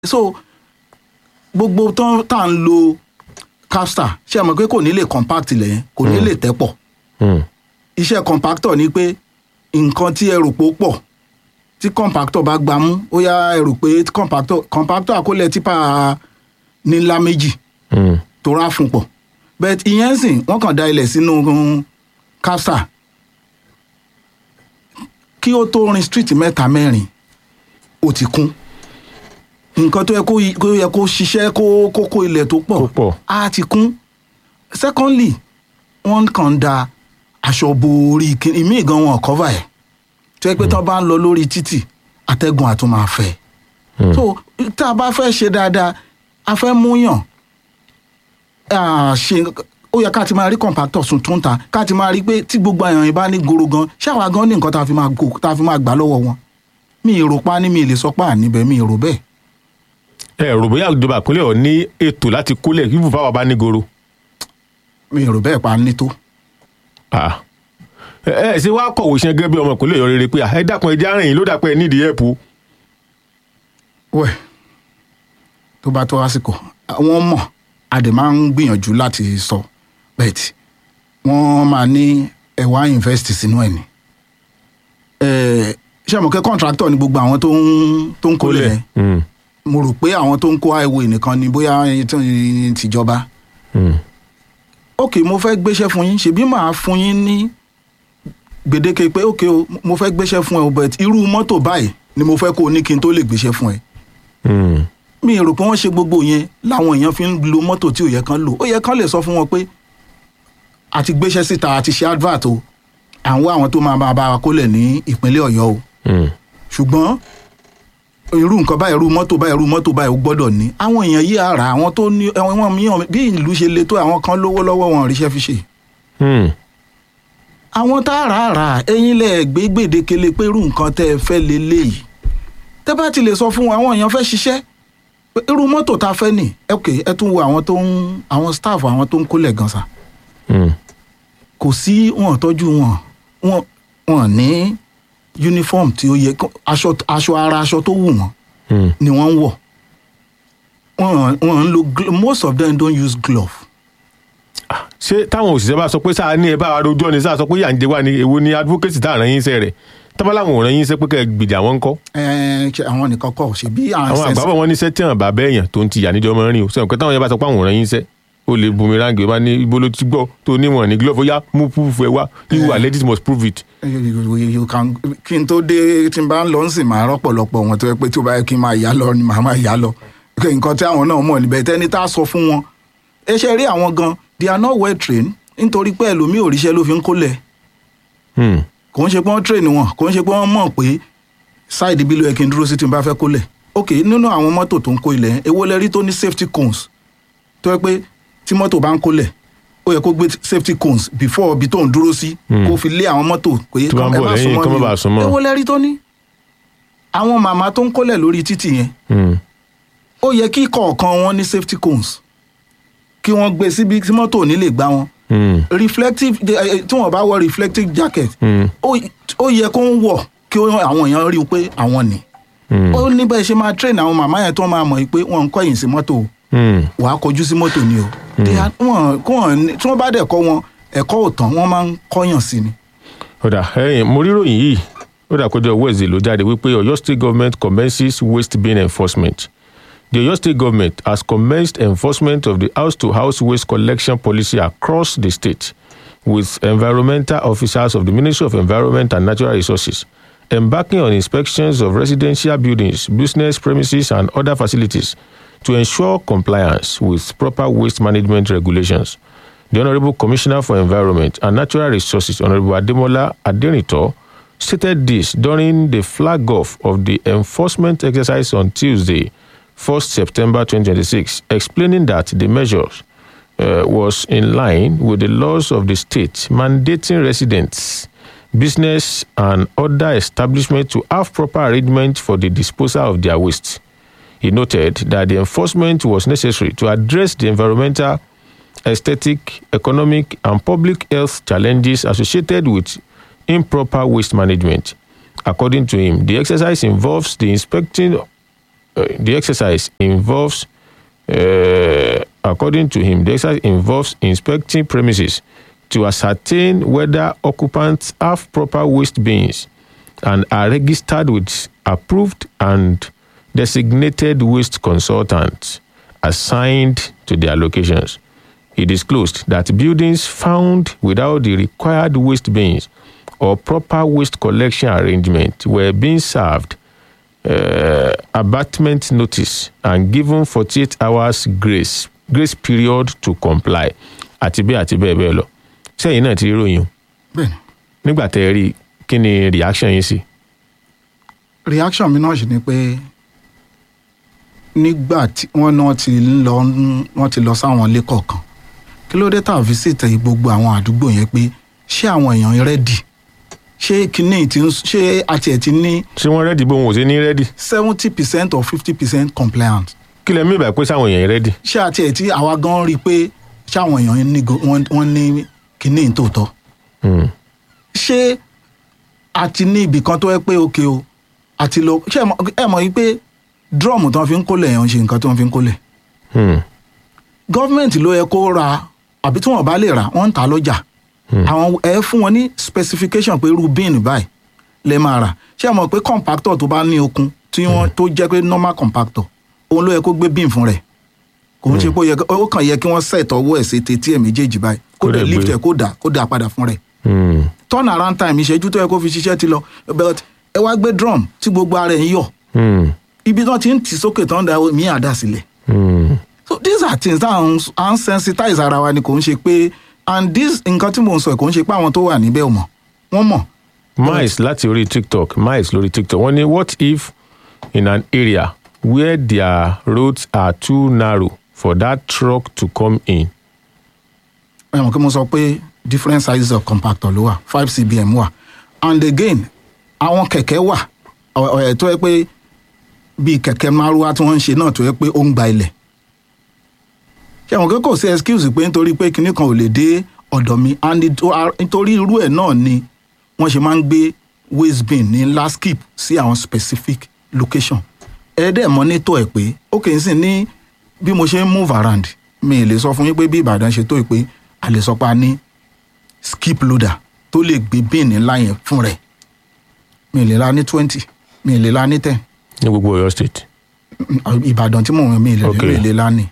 so gbogbo tán tá à ń lo capstar ṣé ẹ mọ̀ pé kò ní lè compact ilẹ̀ yẹn kò ní lè tẹ́ pọ̀ Hmm. iṣẹ́ compactor ni pé nǹkan tí ẹ rò pé ó pọ̀ tí compactor bá gbà mú ó yá ẹ rò pé compactor compactor àkólẹ̀ tipa nílá méjì Hmm. tó rà fún pọ̀ but ìyẹn sìn wọ́n kàn da ilẹ̀ sínú capstar kí ó tó rin street mẹ́ta mẹ́rin ó ti kún nǹkan tó yẹ kó yí- kó yẹ kó ṣiṣẹ́ kó kó kó ilẹ̀ tó Tó pọ̀ pọ̀. á ti kún secondly wọ́n kàn da aṣọ bo orí kíní ìmíì gan wọn cover ẹ̀ tó yẹ pé tí wọ́n bá ń lọ lórí títì atẹ́gùn àtún máa fẹ́ so tá a bá fẹ́ ṣe dáadáa a fẹ́ múyàn ah, ṣe ó yẹ ká ti máa rí compactor tuntun ta ká ti máa rí pé tí gbogbo èèyàn yìí bá ní goro gan ṣáwa gan ní nǹkan tá a fi máa gò tá a fi máa gbà lọ́wọ́ wọn mi ì rò pa ní mi ì lè sọ pé àníbẹ̀ mi ì rò bẹ́ẹ̀ ẹ rò bóyá ìjọba ìpínlẹ̀ ọ̀ ní ètò láti kólẹ̀ kí fúnfà wà bá ní goro. mi ì rò bẹ́ẹ̀ pa ní tó. Ah. ẹ ẹ ṣe wá kọ̀wé ṣe gẹ́gẹ́ bí ọmọ ìpínlẹ̀ ọ̀yọ́ rere pé ah, ẹ dákun ẹ jẹ́ àrìn yìí ló dàpẹ́ nídìí ẹ̀pù. wẹ̀ tó bá tó àsìkò wọ́n mọ̀ a dẹ̀ máa ń gbìyànjú láti sọ bẹ́ẹ̀tì wọ́n máa ní ẹ̀wá invest sínú ẹ̀ ni. Ẹ̀, ṣé àmọ́ kẹ́ contractor ni gbogbo àwọn tó ń tó ń kólẹ̀ yẹn Hmm. mo rò pé àwọn tó ń kó highway nìkan ni bóyá tí- tìjọba Hmm. ok mo fẹ́ gbéṣẹ́ fún yín ṣebí màá fún yín ní gbèdéke pé ok o mo fẹ́ gbéṣẹ́ fún ẹ o but irú mọ́tò báyìí ni mo fẹ́ kó o ní kí n tó lè gbéṣẹ́ fún ẹ Hmm. mi rò pé wọ́n ṣe gbogbo yẹn láwọn èèyàn fi ń lo mọ́tò tí ò yẹ kán lò ó yẹ kán lè sọ fún wọn pé àti gbéṣẹ́ síta àti ṣe advert o à ń wá àwọn tó máa bá bá wa kólẹ̀ ní ìpínlẹ̀ ọ̀yọ́ o Hmm. ṣùgbọ́n irú nǹkan báyìí irú mọ́tò báyìí irú mọ́tò báyìí ó gbọ́dọ̀ ní àwọn èèyàn yìí ara àwọn tó ní àwọn mìíràn bí ìlú ṣe le tó àwọn kan lówó lọ́wọ́ wọn ò ríṣẹ́ fi ṣe Hmm. àwọn tá a rà á rà á ẹ̀yin lẹ gbé gbèdékele pé irú nǹkan tẹ́ ẹ fẹ́ leléyìí tẹ́ bá ti lè sọ fún wọn àwọn èèyàn fẹ́ ṣiṣẹ́ pé irú mọ́tò tá a fẹ́ nì ok ẹ tún wo àwọn tó ń àwọn staff àwọn tó ń kólẹ̀ gan sa Hmm. kò sí wọn tọ́jú wọn wọn wọn ní uniform tí ó yẹ kó- aṣọ aṣọ ara aṣọ tó wù wọn Hmm. ni wọ́n ń wọ̀ wọn wọn ń lo glo- most of them don't use glove ṣé táwọn òṣìṣẹ́ bá sọ pé sáà ní ẹ bá wa rojọ́ ni sáà sọ pé yà ń jẹ wá ni èwo ni advocate tá à rán yín iṣẹ́ rẹ̀ tọ́ba làwọn ò rán yín iṣẹ́ pé kẹ́ ẹ gbìjà wọn kọ́ ẹ ṣe àwọn nìkan kọ́ ṣe bí àwọn àgbàbọ̀ wọn níṣẹ́ tí àwọn bàbá èèyàn tó ń ti yà níjọ́ mọ́ rìn o sọ̀rọ̀ pé táwọn yẹn bá sọ pé àwọn ò rán yín iṣẹ́ ó lè boomerang ó bá ní ibo ló ti gbọ́ tó níwọ̀n ní glove ó yá mú proof ẹ wá you are ladies must prove it. You- you- you- you can- kí n tó dé tí n bá ń lọ ń sìn máa rọ́pọ̀lọpọ̀ wọn tó yẹ pé tí ó bá yẹ kí n máa yá lọ ni màá máa yá lọ Pé nǹkan tí àwọn náà mọ̀ níbẹ̀ tẹ́ni tá a sọ fún wọn ẹ ṣe rí àwọn gan they are not well trained nítorí pé ẹlòmíì òrìṣẹ́ ló fi ń kólẹ̀ Hmm. kò ń ṣe pé wọ́n train wọn kò ń ṣe pé wọ́n mọ̀ pé side bí ló yẹ kí n dúró sí tí n bá fẹ́ kólẹ̀ ok nínú àwọn mọ́tò tó ń kó ilẹ̀ yẹn, èwo lẹ rí tó ní safety cones tó yẹ pé tí mọ́tò bá ń kólẹ̀ ó yẹ kó gbé safety cones before ibi tó ń dúró sí kó fi lé àwọn mọ́tò pé Tó bá ń ẹ bọ̀ má lẹ́yìn, súnmọ́ kó má mi o. bàa súnmọ́. èwo lẹ rí tó ní àwọn màmá tó ń kólẹ̀ lórí títì yẹn Hmm. ó yẹ kí kọ̀ọ̀kan wọn ní safety cones kí wọ́n gbé síbi tí mọ́tò ò ní lè gbá wọn Hmm. reflective eh, eh, tí wọ́n bá wọ reflective jacket Hmm. ó ó yẹ kó ń wọ̀ kí ó- àwọn èèyàn rí i pé àwọn ni Hmm. ó ní bẹ́ẹ̀ ṣe máa train àwọn màmá yẹn tó máa mọ̀ pé wọ́n ń kọ́yìn sí mọ́tò o Hmm. wàá kọjú sí mọ́tò ni o They are- wọ́n kó wọn ní- tí wọ́n bá dẹ̀ kọ́ wọn ẹ̀kọ́ ò tán wọ́n máa ń kọ́yàn sí ni. ọ̀dà ẹ̀yìn mo ríròyìn yìí ó dà kójọ wednesday ló jáde wípé ọ̀yọ́ state government commences waste bin enforcement the ọ̀yọ́ state government has commenced enforcement of the house-to-house waste collection policy across the state with environmental officers of the ministry of environment and natural resources embarking on inspections of residential buildings business premises and other facilities to ensure compliance with proper waste management regulations the Honorable Commissioner for Environment and Natural Resources, Honorable Ademola Aderinto, stated this during the flag off of the enforcement exercise on Tuesday, 1st September 2026, explaining that the measures uh, was in line with the laws of the state mandating residents, business, and other establishments to have proper arrangement for the disposal of their waste. He noted that the enforcement was necessary to address the environmental aesthetic, economic, and public health challenges associated with improper waste management. According to him, the exercise involves the inspecting uh, the exercise involves, uh, according to him, the exercise involves inspecting premises to ascertain whether occupants have proper waste bins and are registered with approved and designated waste consultants assigned to their locations. He disclosed that buildings found without the required waste bins or proper waste collection arrangement were being served uh, abatement notice and given 48 hours grace grace period to comply àti bẹ́ẹ̀ àti bẹ́ẹ̀ bẹ́ẹ̀ lọ sẹ́yìn náà ti rí ròyìn o bẹ́ẹ̀ni nígbà tẹ́ ẹ rí i, kí ni reaction yín sí. reaction mi náà sì ni pé nígbà tí wọ́n náà ti ń lọ wọ́n ti lọ sáwọn ilé kọ̀ọ̀kan kí ló dé tá a visit gbogbo àwọn àdúgbò yẹn pé ṣé àwọn èèyàn rẹ́dì ṣé kinní ti ń ṣé àti ẹ̀ ti ní ṣé wọ́n rẹ́dì bó wọn ò sí ní rẹ́dì seventy percent or fifty percent compliant kí lẹ mí ìbà pé sáwọn èèyàn rẹ́dì. ṣé àti ẹ̀ tí àwa gan rí i pé ṣé àwọn èèyàn ní go- wọ́n wọ́n ní kinní tòótọ́ Hmm. ṣé a ti ní ibì kan tó yẹ pé òkè o àti lọ ṣé ẹ mọ̀- ẹ mọ̀ yìí pé drum tí wọ́n fi ń kólẹ̀ yẹn ń ṣe nǹkan tí wọ́n fi ń kólẹ̀ Hmm. gọ́ọ̀mẹ̀ntì ló yẹ kó ra àbí tí wọ́n bá lè rà wọ́n ń ta lọ́jà àwọn ẹ fún wọn ní specification pé irú bin báyìí lè máa rà ṣé ẹ mọ̀ pé compactor tó bá ní okun tí wọ́n tó jẹ́ pé normal compactor òun ló yẹ kó gbé bin fún rẹ̀ kò ń ṣe pé ó yẹ ó kàn yẹ kí wọ́n set ọwọ́ ẹ̀ sí tetí ẹ̀ méjèèjì báyìí kó Kó dẹ̀ dẹ̀ lift gbé. ẹ̀ kó dà kó dà padà fún rẹ̀ Hmm. turn around time ìṣẹ́jú tó yẹ kó fi ṣiṣẹ́ ti lọ but ẹ wá gbé drum tí gbogbo ara ẹ̀ ń yọ̀ Hmm. ibi tí wọ́n ti ń tì sókè tán da mí àdá sílẹ̀ Hmm. so these are things that à ń sensitize ara wa ni kò ń ṣe pé and this nǹkan tí mò ń sọ kò ń ṣe pé àwọn tó wà níbẹ̀ ò mọ̀ wọ́n mọ̀ miles láti orí tiktok miles lórí tiktok wọ́n ní what if in an area where their roads are too narrow for that truck to come in. ẹ mọ̀ kí mo sọ pé different sizes of compactor ló wà five cbm wà and again àwọn kẹ̀kẹ́ wà ọ̀- ọ̀- ẹ̀ tó yẹ pé bíi kẹ̀kẹ́ márúwá tí wọ́n ń ṣe náà tó yẹ pé ó ń gba ilẹ̀ ṣé àwọn kò sí excuse pé nítorí pé kinní kan ò lè dé ọ̀dọ̀ mi and it- a- nítorí irú ẹ̀ náà ni wọ́n ṣe máa ń gbé waste bin ní last skip sí àwọn specific location ẹ̀ẹ́dẹ̀ mọ́nítọ̀ ẹ̀ pé ó kì í sìn ní bí mo ṣe ń move around mi ì lè sọ fún yín pé bí Ìbàdàn ṣe tó yìí pé a lè sọ pé a ní skip loader tó lè gbé bin ńlá yẹn fún rẹ̀ mi ì lè la ní twenty mi ì lè la ní ten ní gbogbo Ọ̀yọ́ state. ìbàdàn tí mò ń mi ìlẹ̀ Ok. mi ìlẹ̀ lánìí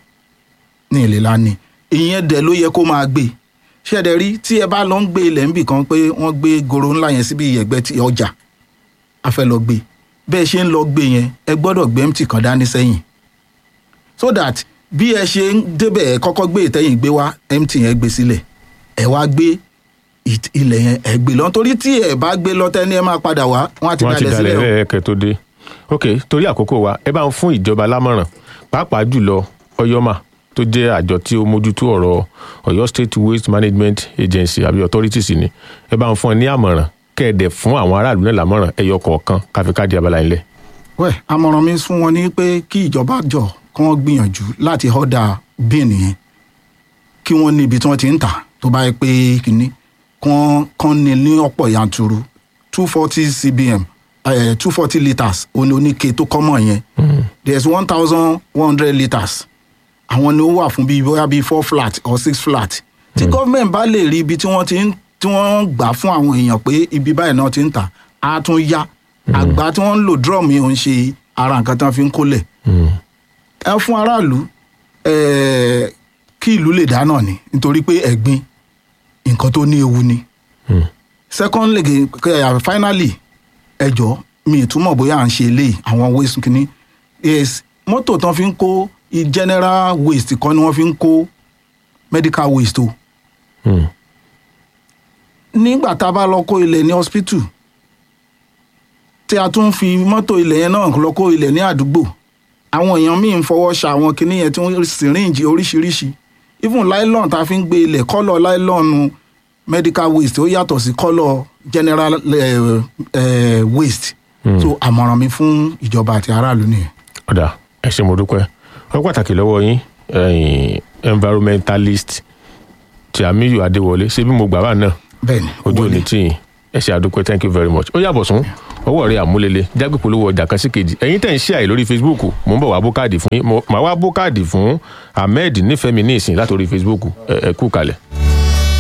ní ìlẹ̀ lánìí ìyẹn dẹ̀ ló yẹ kó máa gbé ṣẹ̀dẹ̀ rí tí ẹ bá lọ ń gbé ilẹ̀ ńbì kan pé wọ́n gbé goro ńlá yẹn síbi ẹ̀gbẹ́ ti ọjà a fẹ́ lọ gbé bẹ́ẹ̀ ṣe ń lọ gbé yẹn ẹ gbọ́dọ̀ gbé empty kan dání sẹ́yìn so that bí ẹ ṣe ń débẹ̀ ẹ kọ́kọ́ gbé ìtẹ́yìn gbé wá empty yẹn gbé sílẹ̀ ẹ wá gbé it- ilẹ̀ yẹn ẹ gbé lọ torí tí ẹ bá gbé lọ tẹ́ni ẹ máa padà wá wọ́n á ti wọ́n ti dalẹ̀ sílẹ̀ dalẹ̀ o. lẹ́ẹ̀kẹ́ tó dé. ok torí àkókò wa ẹ bá ń fún ìjọba lámọ̀ràn pàápàá jùlọ ọyọ́mà tó jẹ́ àjọ tí ó mójútó ọ̀rọ̀ Ọ̀yọ́ state waste management agency àbí authorities ni ẹ bá ń fún ẹ ní àmọ̀ràn kẹ́ẹ̀dẹ̀ fún àwọn aráàlú náà lámọ̀ràn ẹyọ kọ̀ọ̀kan káfíńkáàdì abala ilẹ̀. wẹ́ àmọ̀ràn mi fún wọn ni pé kí ìjọba jọ kí wọ́n gbìyànjú láti ọ̀dà bíìnì yẹn kí wọ́n ní ibi tí wọ́n ti ń tà tó bá yẹ pé kínní kán kán ní ní ọ̀pọ̀ yanturu two forty cbm two forty litres òní oníke tó kọ́mọ̀ yẹn there is one thousand one hundred litres àwọn ni ó wà fún bíi bóyá bíi four flat or six flat tí gọ́ọ̀mẹ̀ntì bá lè rí ibi tí wọ́n ti ń tí wọ́n ń gbà fún àwọn èèyàn pé ibi báyìí náà ti ń tà á tún yá àgbà tí wọ́n ń lò drum yìí ò ń ṣe ara nǹkan tí wọ́n fi ń kólẹ̀ ẹ fún aráàlú eh, kí ìlú lè dá náà ni nítorí pé ẹ̀gbin nǹkan tó ní ewu ni secondly eh, finally ẹjọ́ mi ìtumọ̀ bóyá à ń ṣe eléyìí àwọn waste kìíní yes mọ́tò tán fi ń kó i general waste kan ni wọ́n fi ń kó medical waste o Hmm. nígbà tá a bá lọ kó ilẹ̀ ní hospital tí a tún fi mọ́tò ilẹ̀ yẹn náà lọ kó ilẹ̀ ní àdúgbò àwọn èèyàn míì ń fọwọ́ ṣa àwọn kinní yẹn tí wọ́n syringe oríṣiríṣi even nylon tá a fi ń gbé ilẹ̀ kọ́lọ̀ nylon medical waste ó yàtọ̀ sí kọ́lọ̀ general eh, eh, waste so àmọ̀ràn mi fún ìjọba àti aráàlú nìyẹn. ọ̀dà ẹ ṣé mo dúpẹ́ wọ́n pàtàkì lọ́wọ́ yín ẹ̀yin environmentalist tí Àmíyù Adéwọlé ṣé bí mo gbà wá náà bẹ́ẹ̀ni ojú wọlé. òní tí yín ẹ ṣé àdúpẹ́ thank you very much ó yàbọ̀ sún ọwọ́ rẹ̀ àmúlélẹ̀ jágbé polówó ọjà kan sí kejì ẹ̀yin tẹ̀ ń ṣe àì lórí facebook mò ń bọ̀ wá bó káàdì fún yín Mo- màá wá bó káàdì fún ahmed nífẹ̀ẹ́ mi ní ìsìn látòrí facebook ẹ ẹ kú kalẹ̀.